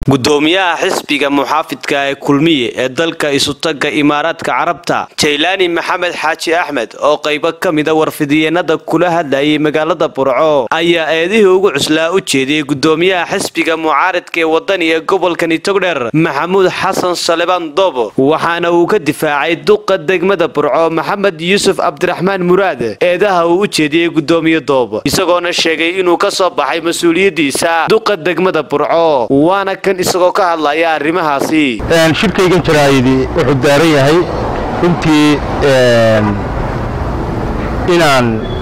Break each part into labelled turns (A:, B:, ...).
A: gudoomiyaha xisbiga muxaafidka ee kulmiye ee dalka isutaga imaaraadka carabta jaylaani maxamed xaaji axmed oo qaybo ka mida warfidiyeenada kula hadlayay magaalada burco ayaa eedihii ugu cuslaa u jeediyey gudoomiyaha xisbiga mucaaridka ee wadani ee gobolkani togdher maxamuud xasan salebaan doobo waxaana uu ka difaacay duqa degmada burco maxamed yuusuf cabdiraxmaan muraad eedaha uu u jeediyey gudoomiye doobo isagoona sheegay inuu ka soo baxay mas-uuliyadiisa duqa degmada burco waana kan isagoo ka hadlaya arrimahaasi
B: shirkaygan jaraayidi wuxuu daaran yahay runtii inaan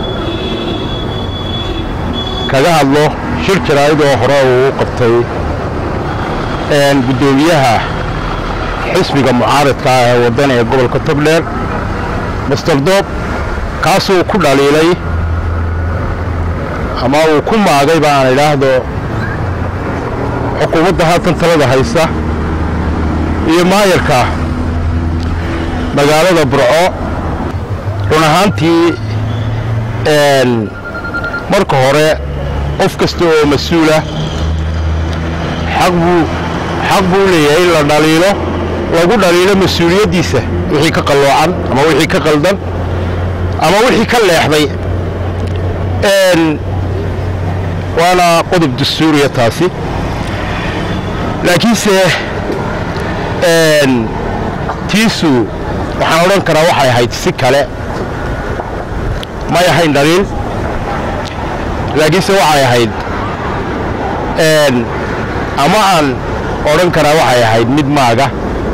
B: kaga hadlo shir jaraa'id oo hore uu u qabtay guddoomiyaha xisbiga mucaaridka ah ee waddan ee gobolka togdheer master doob kaasuu ku dhaliilay ama uu ku maagay ba aan idhaahdo xukuumadda haatan talada haysta iyo maayarka magaalada burco run ahaantii marka hore qof kasta oo mas-uulah xaq buu xaq buu leeyahay in la dhaliilo lagu dhaliilo mas-uuliyaddiisa wixii ka qalloocan ama wixii ka qaldan ama wixii ka leexday waana qodob dastuuriya taasi laakiinse tiisu waxaan odhan karaa waxay ahayd si kale may ahayn dhaliil laakiinse waxay ahayd ama aan odhan karaa waxay ahayd mid maaga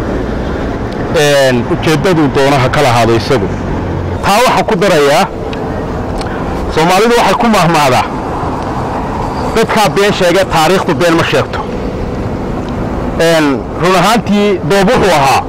B: ujeeddaduu doonaha ka lahaado isagu taa waxaa ku darayaa soomaalidu waxay ku mahmaadaa dadkaa been sheegee taariikhdu been ma sheegto run ahaantii doob wuxuu ahaa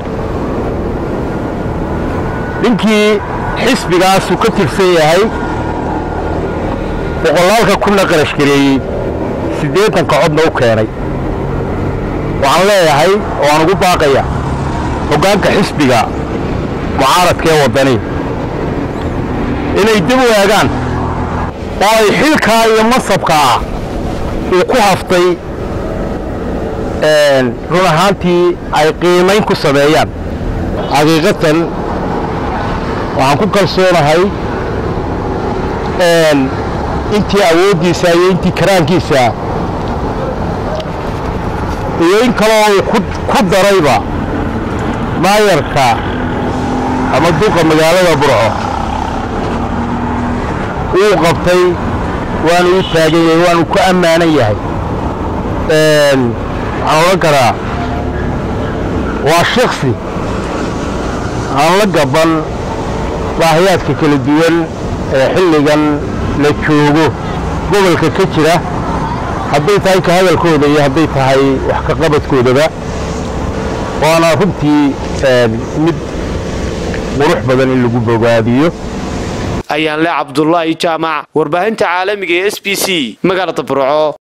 B: ninkii xisbigaasu ka tirsan yahay boqolaalka kunna qarash gareeyey siddeetanka codna u keenay waxaan leeyahay oo aan ugu baaqaya hoggaanka xisbiga mucaaradka ee waddani inay dib u eegaan oo ay xilkaa iyo masabkaa uu ku haftay run ahaantii ay qiimayn ku sameeyaan xaqiiqatan waxaan ku kalsoonahay intii awooddiisa iyo intii karaankiisa iyo in kaloo uu ku darayba maayarka ama duqa magaalada burco uu qabtay waanu u taagan yahay waanu ku ammaanan yahay waxaan odhan karaa waa shaksi aan la gaban baahiyaadka kala duwan ee xilligan la joogo gobolka ka jira hadday tahay ka hadalkooda iyo hadday tahay wax ka qabadkoodaba waana runtii mid qurux badan in lagu bogaadiyo
A: ayaanle cabdulaahi jaamac warbaahinta caalamiga ee s b c magaalada burco